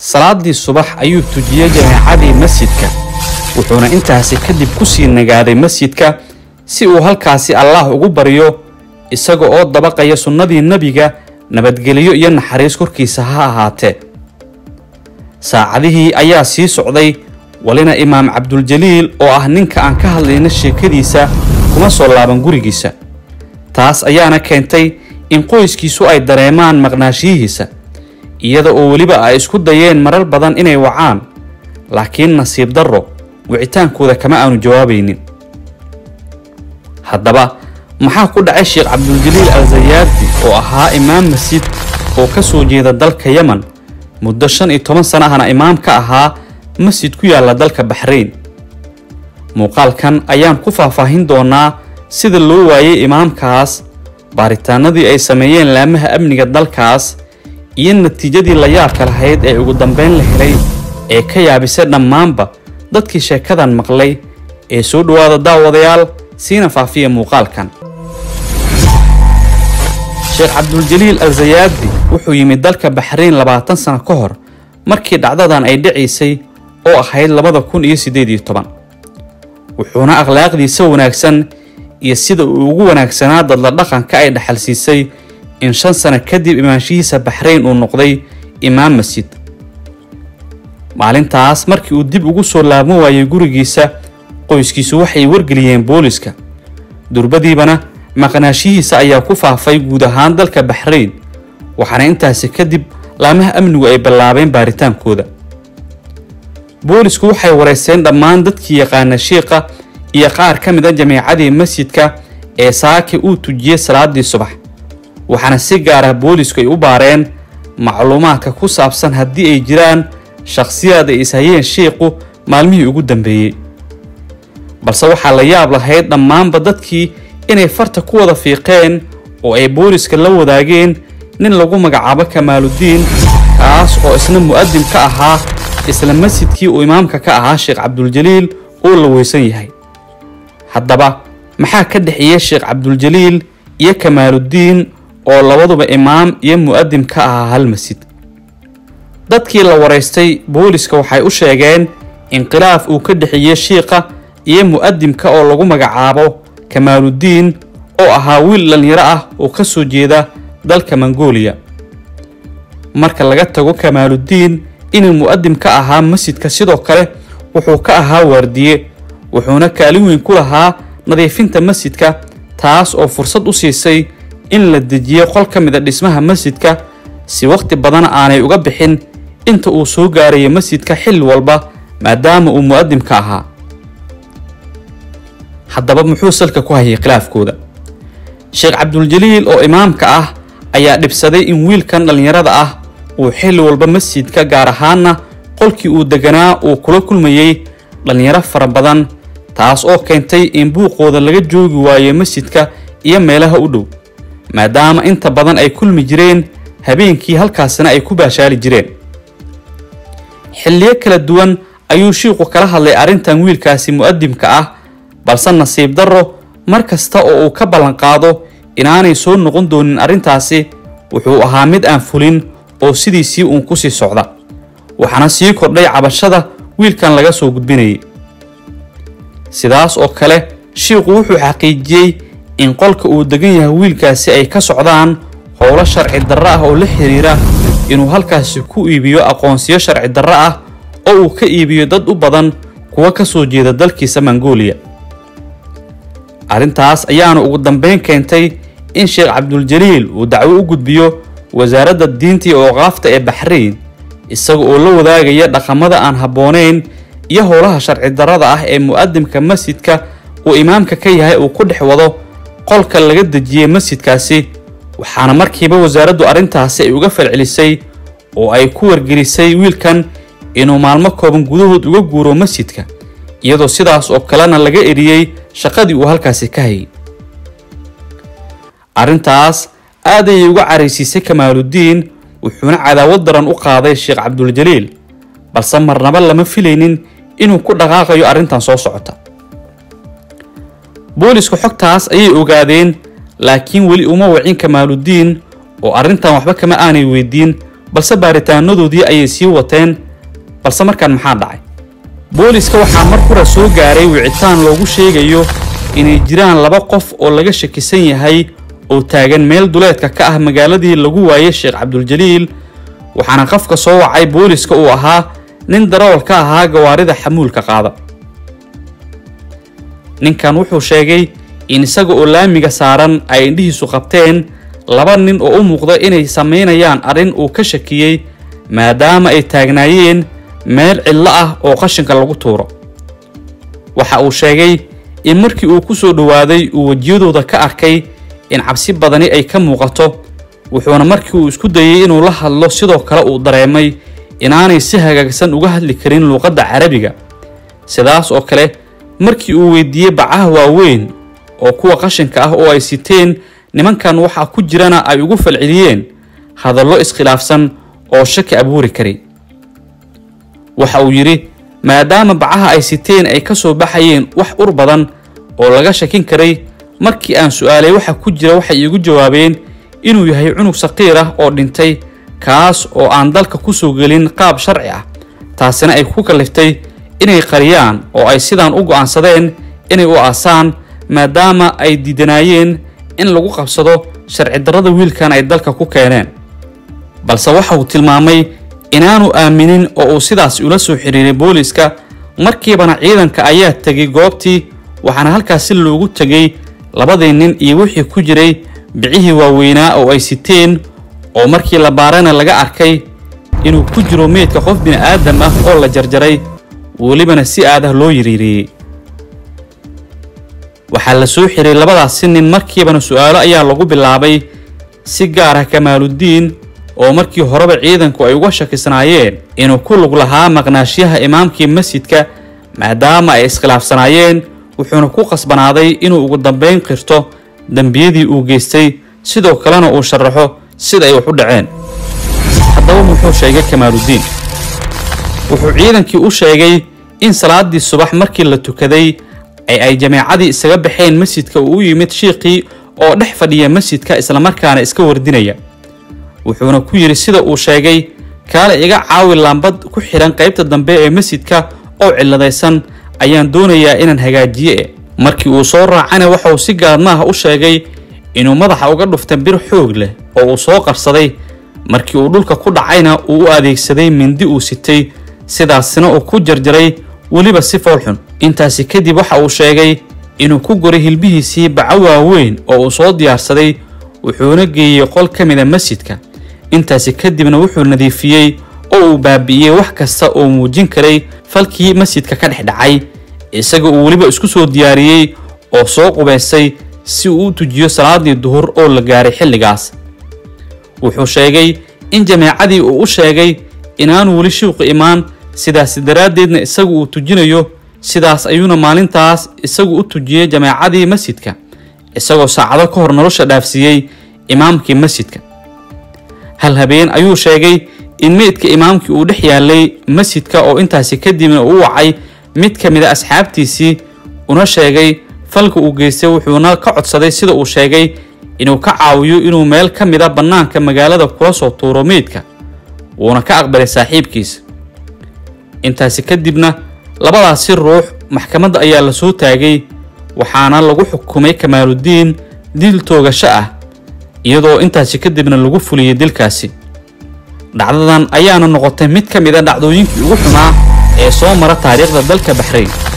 salaadii subax ayuu tujiyey jameecadii masjidka wuxuuna intaasi kadib kusii nagaaday masjidka si uu halkaasi allaah ugu baryo isaga oo dabaqaya sunnadii nebiga nabadgelyo iyo naxariis korkiisa ha ahaatee saacadihii ayaa sii socday walina imaam cabduljaliil oo ah ninka aan ka hadlayna sheekadiisa kuma soo laaban gurigiisa taas ayaana keentay in qoyskiisu ay dareemaan maqnaashiyihiisa iyada oo weliba ay isku dayeen marar badan inay wacaan laakiin nasiib darro wicitaankooda kama aanu jawaabaynin haddaba maxaa ku dhacay sheekh cabduljaliil al zayaadi oo ahaa imaam masjid oo ka soo jeeda dalka yeman muddo shan iyo toban sana ahna imaam ka ahaa masjid ku yaalla dalka baxrayn muuqaalkan ayaan ku faahfaahin doonaa sida loo waayey imaamkaas baaritaanadii ay sameeyeen laamaha amniga dalkaas iyo natiijadii la yaabka lahayd ee ugu dambeyn la helay ee ka yaabisay dhammaanba dadkii sheekadan maqlay ee soo dhowaada daawadayaal siina faafiya muuqaalkan sheekh cabduljaliil al zayaadi wuxuu yimid dalka baxrayn labaatan sano ka hor markii dhacdadan ay dhicaysay oo ahayd labada kun iyo siddeed iyo toban wuxuuna akhlaaqdiisa wanaagsan iyo sida uu ugu wanaagsanaa dadla dhaqanka ay dhaxalsiisay in shan sano kadib imaanshihiisa baxrayn uu noqday imaam masjid maalintaas markii uu dib ugu soo laabmo waayey gurigiisa qoyskiisu waxay wargeliyeen booliska durbadiibana maqnaashihiisa ayaa ku faafay guud ahaan dalka baxrayn waxaana intaasi kadib laamaha amnigu ay bilaabeen baaritaankooda boolisku waxay wareysteen dhammaan dadkii yaqaana shiiqa iyo qaar ka mid a jameecadii masjidka ee saaki uu tujiyey salaadii subax waxaana si gaar ah boolisku ay u baareen macluumaadka ku saabsan haddii ay jiraan shakhsiyaad ay ishayeen shiiqu maalmihii ugu dambeeyey balse waxaa la yaab lahayd dhammaanba dadkii inay farta ku wada fiiqeen oo ay booliska la wadaageen nin lagu magacaabo kamaaludiin kaas oo isna mu'adim ka ahaa isla masjidkii uu imaamka ka ahaa sheekh cabduljaliil oo la weysan yahay haddaba maxaa ka dhexeeya sheekh cabduljaliil iyo kamaaludiin oo labaduba imaam iyo mu'adim ka ahaa hal masjid dadkii la waraystay booliska waxay u sheegeen in khilaaf uu ka dhexeeyey shiiqa iyo mu'adimka oo lagu magacaabo kamaaludiin oo ahaa wiil dhallinyaro ah oo ka soo jeeda dalka mongooliya marka laga tago kamaaludiin inuu mu'adim ka ahaa masjidka sidoo kale wuxuu ka ahaa waardiye wuxuuna kaalin weyn ku lahaa nadiifinta masjidka taas oo fursad u siisay in la dejiyo qol ka mid a dhismaha masjidka si wakhti badan aanay uga bixin inta uu soo gaaraya masjidka xilli walba maadaama uu mu'adim ka ahaa haddaba muxuu salka ku hayay khilaafkooda sheekh cabduljaliil oo imaamka ah ayaa dhibsaday in wiilkan dhallinyarada ah uu xilli walba masjidka gaar ahaanna qolkii uu deganaa uu kula kulmayey dhallinyaro fara badan taas oo keentay in buuqooda laga joogi waayo masjidka iyo meelaha u dhow maadaama inta badan ay kulmi jireen habeenkii halkaasina ay ku baashaali jireen xilliyo kala duwan ayuu shiiqu kala hadlay arrintan wiilkaasi mu'adimka ah balse nasiib darro mar kasta oo uu ka ballanqaado inaanay soo noqon doonin arrintaasi wuxuu ahaa mid aan fulin oo sidiisii uun kusii socda waxaana sii kordhay cabashada wiilkan laga soo gudbinayay sidaas oo kale shiiqu wuxuu xaqiijiyey in qolka uu degan yahay wiilkaasi ay ka socdaan howlo sharci darro ah oo la xiriira inuu halkaasi ku iibiyo aqoonsiyo sharci darro ah oo uu ka iibiyo dad u badan kuwa ka soo jeeda dalkiisa mongooliya arrintaas ayaana ugu dambeyn keentay in sheekh cabduljaliil uu dacwo u gudbiyo wasaaradda diinta iyo ooqaafta ee baxrayn isaga oo la wadaagaya dhaqamada aan habboonayn iyo howlaha sharci darrada ah ee mu'adimka masjidka uu imaamka ka yahay uu ku dhex wado qolka laga dejiyey masjidkaasi waxaana markiiba wasaaraddu arrintaasi ay uga falcelisay oo ay ku wargelisay wiilkan inuu maalmo kooban gudahood uga guuro masjidka iyadoo sidaas oo kalena laga eriyey shaqadii uu halkaasi ka hayay arrintaas aad ayay uga caraysiisay kamaaludiin wuxuuna cadaawad daran u qaaday sheekh cabduljaliil balse marnaba lama filaynin inuu ku dhaqaaqayo arrintan soo socota boolisku xogtaas ayay ogaadeen laakiin weli uma wacin kamaaludiin oo arrintan waxba kama aanay weydiin balse baaritaanadoodii ayay sii wateen balse markaan maxaa dhacay booliska waxaa mar hore soo gaaray wicitaan loogu sheegayo inay jiraan laba qof oo laga shakisan yahay oo taagan meel duleedka ka ah magaaladii lagu waayay sheekh cabduljaliil waxaana qofka soo wacay booliska uu ahaa nin darawal ka ahaa gawaarida xamuulka qaada ninkan wuxuu sheegay in isaga oo laamiga saaran ay indhihiisu qabteen laba nin oo u muuqda inay samaynayaan arrin uu ka shakiyey maadaama ay taagnaayeen meel cidlo ah oo qashinka lagu tuuro waxa uu sheegay in markii uu ku soo dhowaaday uu wejiyadooda ka arkay in cabsi badani ay ka muuqato wuxuuna markii uu isku dayey inuu la hadlo sidoo kale uu dareemay inaanay si hagaagsan uga hadli karin luuqadda carabiga sidaas oo kale markii uu weydiiyey bacaha waaweyn oo kuwa qashinka ah oo ay siteen nimankan waxaa ku jirana ay ugu falceliyeen hadallo iskhilaafsan oo shaki abuuri karay waxa uu yidhi maadaama bacaha ay siteen ay ka soo baxayeen wax ur badan oo laga shakin karay markii aan su-aalay waxa ku jira waxay iigu jawaabeen inuu yahay cunug saqiir ah oo dhintay kaas oo aan dalka ku soo gelin qaab sharci ah taasina ay ku kalliftay inay qariyaan oo ay sidaan u go'aansadeen inay u aasaan maadaama ay diidanaayeen in lagu qabsado sharci darrada wiilkan ay dalka ku keeneen balse waxa uu tilmaamay inaanu aaminin oo uu sidaas ula soo xiriiray booliiska markiibana ciidanka ayaa tegay goobtii waxaana halkaasi loogu tegay labadii nin iyo wixii ku jiray bicihii waaweynaa oo ay siteen oo markii la baarana laga arkay inuu ku jiro meydka qof bini'aadam ah oo la jarjaray welibana si aadah loo yiriiriyey waxaa la soo xiray labadaasi nin markiibana su-aalo ayaa lagu bilaabay si gaar ah kamaaludiin oo markii horeba ciidanku ay uga shakisnaayeen inuu ku lug lahaa maqnaashyaha imaamkii masjidka maadaama ay iskhilaafsanaayeen wuxuuna ku qasbanaaday inuu ugu dambayn qirto dembiyadii uu geystay sidoo kalena uu sharaxo sida ay wax u dhaceen haddaba muxuu sheegay kamaaludiin wuxuu ciidankii u sheegay in salaadii subax markii la tukaday ee ay jameecadii isaga baxeen masjidka uu u yimid shiiqii oo dhex fadhiya masjidka islamarkaana iska wardinaya wuxuuna ku yidhi sida uu sheegay kaale iga caawi laambad ku xidhan qaybta dambe ee masjidka oo cilladaysan ayaan doonayaa inaan hagaajiye e markii uu soo raacana waxauu si gaadmaaha u sheegay inuu madaxa uga dhufta bir xoog leh oo uu soo qabsaday markii uu dhulka ku dhacayna uu u adeegsaday mindi uu sitay sidaasina uu ku jarjaray weliba si foolxun intaasi kadib waxa uu sheegay inuu ku goray hilbihiisii baco waaweyn oo uu soo diyaarsaday wuxuuna geeyey qol ka mida masjidka intaasi kadibna wuxuu nadiifiyey oo uu baabi'iyey wax kasta oo muujin karay falkii masjidka ka dhex dhacay isaga uu weliba isku soo diyaariyey oo soo qubaysay si uu u tujiyo salaadii duhur oo la gaaray xilligaas wuxuu sheegay in jameecadii uu u sheegay inaanu weli shiiqu imaan sidaas daraaddeedna isagu uu tujinayo sidaas ayuuna maalintaas isagu u tujiyey jameecadii masjidka isagoo saacado ka hor nolosha dhaafsiiyey imaamkii masjidka hal habeen ayuu sheegay in meydka imaamkii uu dhex yaalay masjidka oo intaasi kadibna uu wacay mid ka mid a asxaabtiisii una sheegay falka uu geystay wuxuuna ka codsaday sida uu sheegay inuu ka caawiyo inuu meel ka mid a bannaanka magaalada kula soo tuuro meydka wuuna ka aqbalay saaxiibkiisa intaasi kadibna labadaasi ruux maxkamadda ayaa la soo taagay waxaana lagu xukumay kamaaludiin dil toogasho ah iyadoo intaasi kadibna lagu fuliyey dilkaasi dhacdadan ayaana noqotay mid ka mid a dhacdooyinkii ugu xumaa ee soo mara taariikhda dalka baxrayn